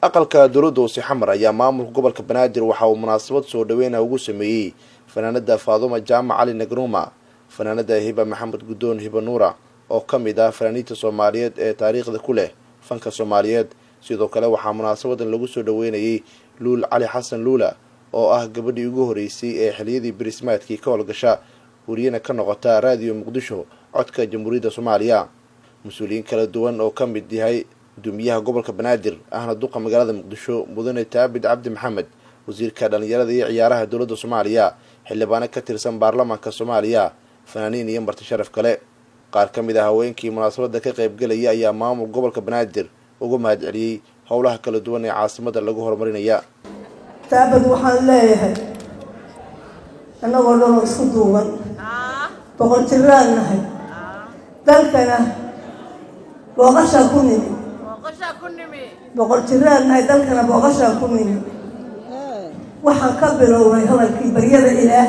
aqalka dowladda hoose xamar ayaa maamulka gobolka banaadir waxa uu munaasabad soo dhaweyna ugu sameeyey fanaanada faaduma jaamac cali nagruma fanaanada hiba maxamed guddoon hiba nuura oo ka mid ah fanaaniinta soomaaliyeed ee taariikhda ku leh fanka soomaaliyeed sidoo kale waxaa munaasabadan lagu soo dhaweynayay luul cali xasan luula oo ah gabadhii ugu horeysay ee xiliyadii birismaadkii ka howlgasha wariyana ka noqota raadiyo muqdisho codka jamhuuriyadda soomaaliya mas-uuliyiin kala duwan oo ka mid yahay gudoomiyaha gobolka banaadir ahna duqa magaalada muqdisho mudane taabid cabdi maxamed wasiirka dhallinyarada iyo ciyaaraha dowladda soomaaliya xildhibaano ka tirsan baarlamaanka soomaaliya fanaaniin iyo marti sharaf kale qaar ka mid ah haweenkii munaasabada ka qaybgelaya ayaa maamul gobolka banaadir uga mahad celiyey howlaha kala duwan ee caasimada lagu horumarinaya taabad waxaan leeyahay annagoo dhan oo isku duuban boqol jiraan nahay dalkana booqashaa ku nimi boqol jiraan nahay dalkana booqashaa ku nimi waxaan ka bilownay hadalkii baryada ilaah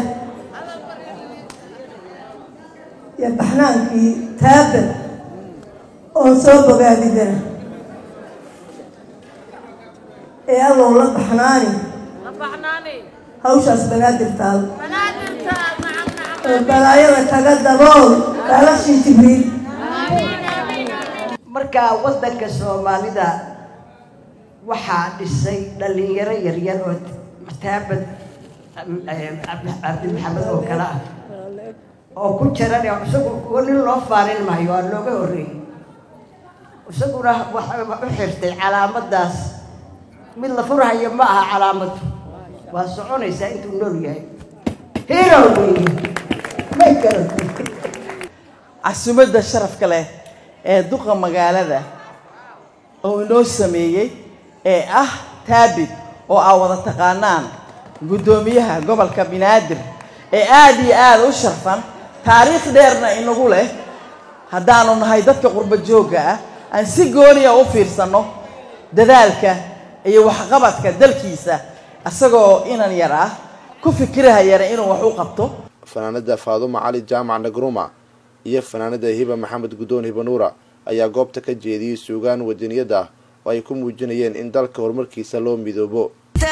iyo baxnaankii taabad oon soo bogaadidana ee adow la baxnaani hawshaas banaadir taal oo balaayada kaga dabool baalashii jibriil marka waddanka soomaalida waxaa dhisay dhallinyaro yaryar oo taabad cabdi maxamed oo kale ah oo ku jiran isagu kuwa nin loo faarin maayo waa looga horreeyey isaguna waxa u xirtay calaamaddaas mid la furhayo ma aha calaamadu waa soconaysaa intuu nool yahay hero weeye ma garatay casumadda sharafka leh ee duqa magaalada oo inoo sameeyey ee ah taabid oo aa wada taqaanaan guddoomiyaha gobolka banaadir ee aada iyo aada u sharfan taariikh dheerna inagu leh haddaanu nahay dadka qurba joogga ah aan si gooniya u fiirsanno dadaalka iyo waxqabadka dalkiisa isagoo inan yar ah ku fikirahayana inuu wax u qabto fanaanada faaduma cali jaamac nagruma iyo fanaanada hiba maxamed guddoon hiba nuura ayaa goobta ka jeediyey suugaan wadaniyada ah oo ay ku muujinayeen in dalka horumarkiisa loo midoobo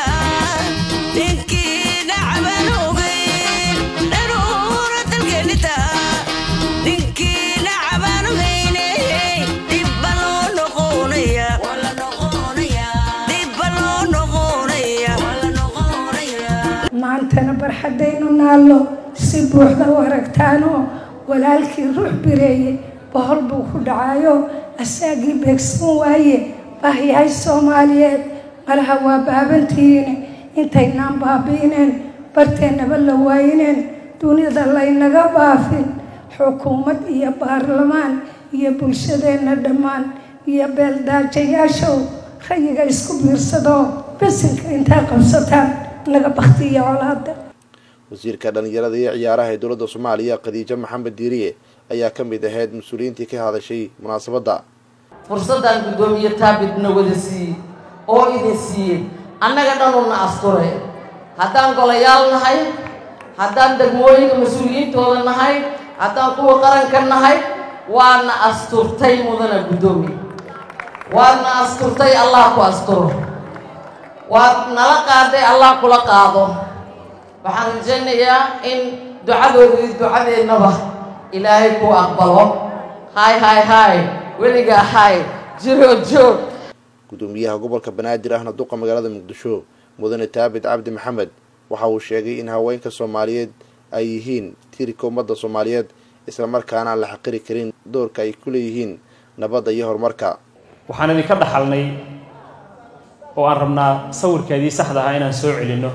maantana barxaddaynu naallo si buuxda u aragtaanoo walaalkii ruux bireeyey bohol buu ku dhacayo asaagii beegsan waaye baahyahay soomaaliyeed malaha waa baabantihiine intaynaan baabi'ineen barteennaba la waayineen dunida laynaga baafin xukuumad iyo baarlamaan iyo bulshadeenna dhammaan iyo beeldaajayaashow rayiga isku biirsadoo besinka intaa qabsataan naga baktiya colaada wasiirka dhallinyarada iyo ciyaaraha ee dowladda soomaaliya khadiijo maxamed diiriye ayaa ka mid ahayd mas-uuliyiintii ka hadashay munaasabadda fursaddan guddoomiye taabidna wada siiyey oo idin siiyey annaga dhanuna asture haddaan golayaal nahay haddaan degmooyinka mas-uuliyiintooda nahay haddaan kuwa qaranka nahay waadna asturtay mudana guddoomiye waadna asturtay allah ku asturo waad nala qaaday allah kula qaado waxaan rajaynayaa in ducadoodii ducadeennaba ilaahay ku aqbalo hay hay hay weligaa hay jiroo joog guddoomiyaha gobolka banaadir ahna duqa magaalada muqdisho mudane taabid cabdi maxamed waxa uu sheegay in haweenka soomaaliyeed ay yihiin tiirka ummadda soomaaliyeed islamarkaana aan la xaqiri karin doorka ay ku leeyihiin nabadda iyo horumarka waxaan idinka dhaxalnay oo aan rabnaa sawirkeedii saxda ahaa inaan soo celinno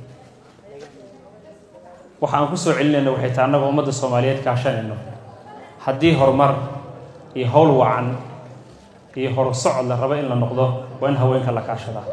waxa aan ku soo celinayno waxay tahay annagoo ummadda soomaaliyeed kaashanayno haddii horumar iyo howl wacan iyo horsocod la rabo in la noqdo waa in haweenka la kaashadaa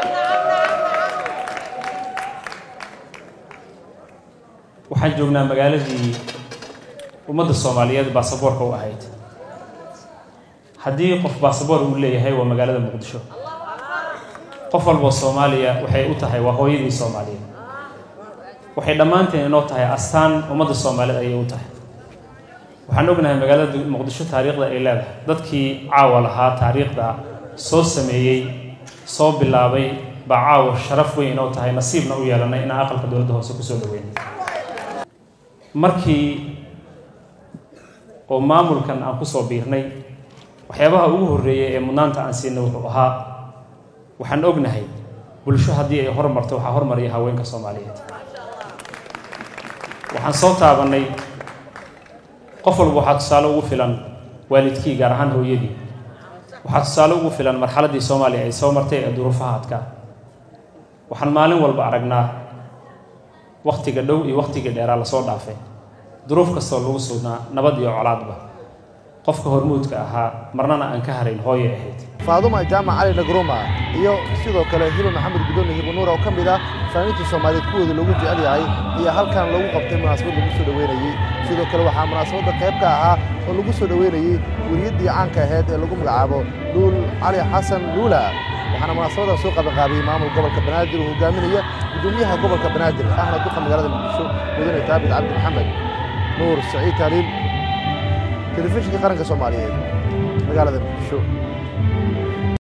waxaan joognaa magaaladii ummadda soomaaliyeed baasaboorka u ahayd haddii qof baasaboor uu leeyahay waa magaalada muqdisho qof walboo soomaaliya waxay u tahay waa hooyadii soomaaliyeed waxay dhammaanteen inoo tahay astaan ummadda soomaaliyeed ayay u tahay waxaan ognahay magaalada muqdisho taariikhda ay leedahay dadkii caawa lahaa taariikhda soo sameeyey soo bilaabay baa caawa sharaf weyn inoo tahay nasiibna u yeelanay inaan aqalka dowladda hoose kusoo dhaweyn markii oo maamulkan aan kusoo biirnay waxyaabaha ugu horreeyay ee mudnaanta aan siinay wuxuu ahaa waxaan ognahay bulsho haddii ay hormarto waxaa hormaraya haweenka soomaaliyeed waxaan soo taabannay qof walba waxaa tusaale ugu filan waalidkii gaar ahaan hooyadii waxaa tusaale ugu filan marxaladdii soomaaliya ay soo martay ee duruufaha adkaa waxaan maalin walba aragnaa wakhtiga dhow iyo wakhtiga dheeraa lasoo dhaafay duruuf kastoo lagu sugnaa nabad iyo colaadba qofka hormuudka ahaa marnana aan ka harayn hooyay ahayd faaduma jaamac cali nagruma iyo sidoo kale hiba maxamed guddoon hiba nuur oo ka mid ah fanaaniinta soomaaliyeed kuwooda loogu jecel yahay iyo halkan lagu qabtay munaasabad lagu soo dhoweynayey sidoo kale waxaa munaasabadda qayb ka ahaa oo lagu soo dhoweynayey weriyaddii caanka ahayd ee lagu magacaabo luul cali xasan luula waxaana munaasabadan soo qabanqaabiyey maamul gobolka banaadir uu hogaaminaya guddoomiyaha gobolka banaadir ahna duqa magaalada muqdisho mudane taabit cabdi maxamed nuur saciid taaliil telefishinka qaranka soomaaliyeed magaalada muqdisho